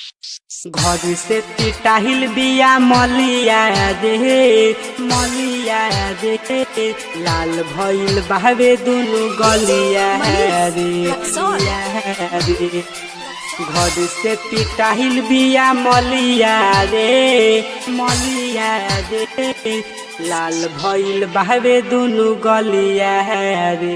घर से पिटाहिल बिया मलिया रे मलिया रे लाल भइल बहवे दुनु गलिया रे रे घर से पिटाहिल बिया मलिया रे मलिया रे लाल भइल बहवे दुनु गलिया रे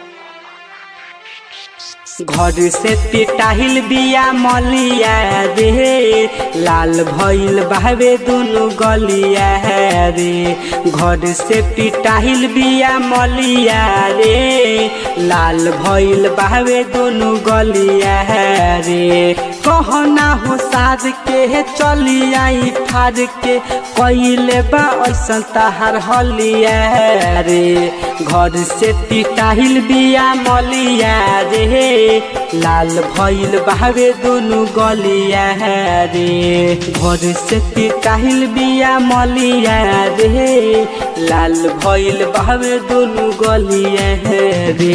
घर से पिटाहिल बिया मलिया रे लाल भइल बहवे दुनु गलिया रे घर से पिटाहिल बिया मलिया रे लाल भइल बहवे दुनु गलिया रे कहना हो साज के चली आई फार के कैले बा ऐसन तहार हलिया रे घर से पिटाहिल बिया मलिया रे लाल भइल बहवे दुनु गलिया रे घर से पिटाहिल बिया मलिया रे लाल भइल बहवे दुनु गलिया रे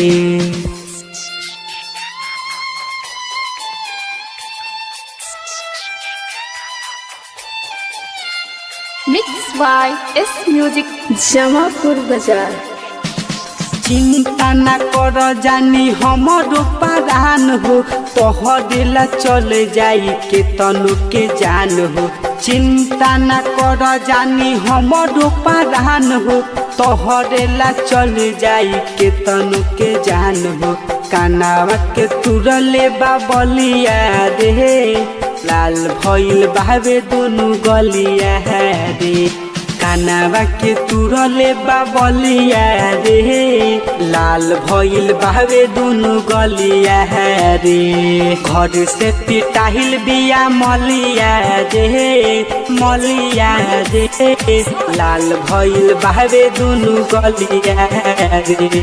mix by S music Jamapur बाजार चिंता न कर जानी हमरो परान हो तोहरेला चल जाई के तनु के जान हो चिंता न कर जानी हमरो परान हो तोहरेला चल जाई के तनु के जान हो कानावा के तुरले बाबलिया रे लाल भइल बावे दुनु गलिया रे कानावा के तुरले बाबलिया रे लाल भइल बावे दुनु गलिया रे घर से पिटाहिल बिया मलिया रे मलिया रे लाल भइल बावे दुनु गलिया रे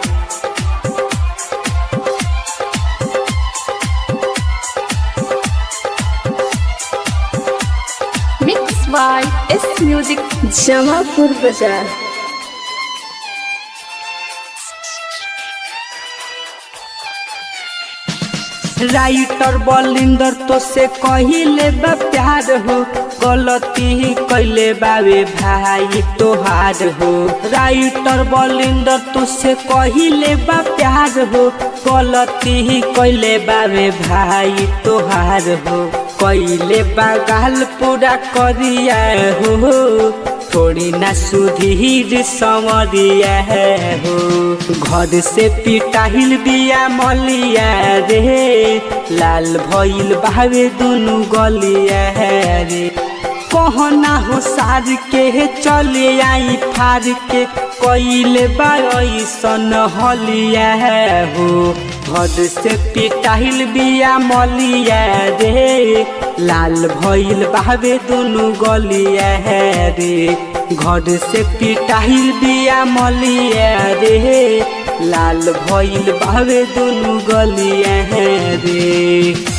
mix by S music Jamapur बाजार राइटर बलिंदर तो से कहिले बा प्यार हो गलती ही कैले बावे भाई तोहार हो राइटर बलिंदर तो से कहिले बा प्यार हो गलती ही कैले बावे भाई तोहार हो कैले बा गाल पूरा करिया हो थोड़ी ना सुधीर समरिया हो घर से पिटाहिल बिया मलिया रे लाल भइल बावे दुनु गलिया रे कहना हो सार के चले आई फार के कैले बासन हलिया हो घर से पिटाहिल बिया मलिया रे लाल भइल बावे दुनु गलिया रे घर से पिटाहिल बिया मलिया रे लाल भइल बावे दुनु गलिया रे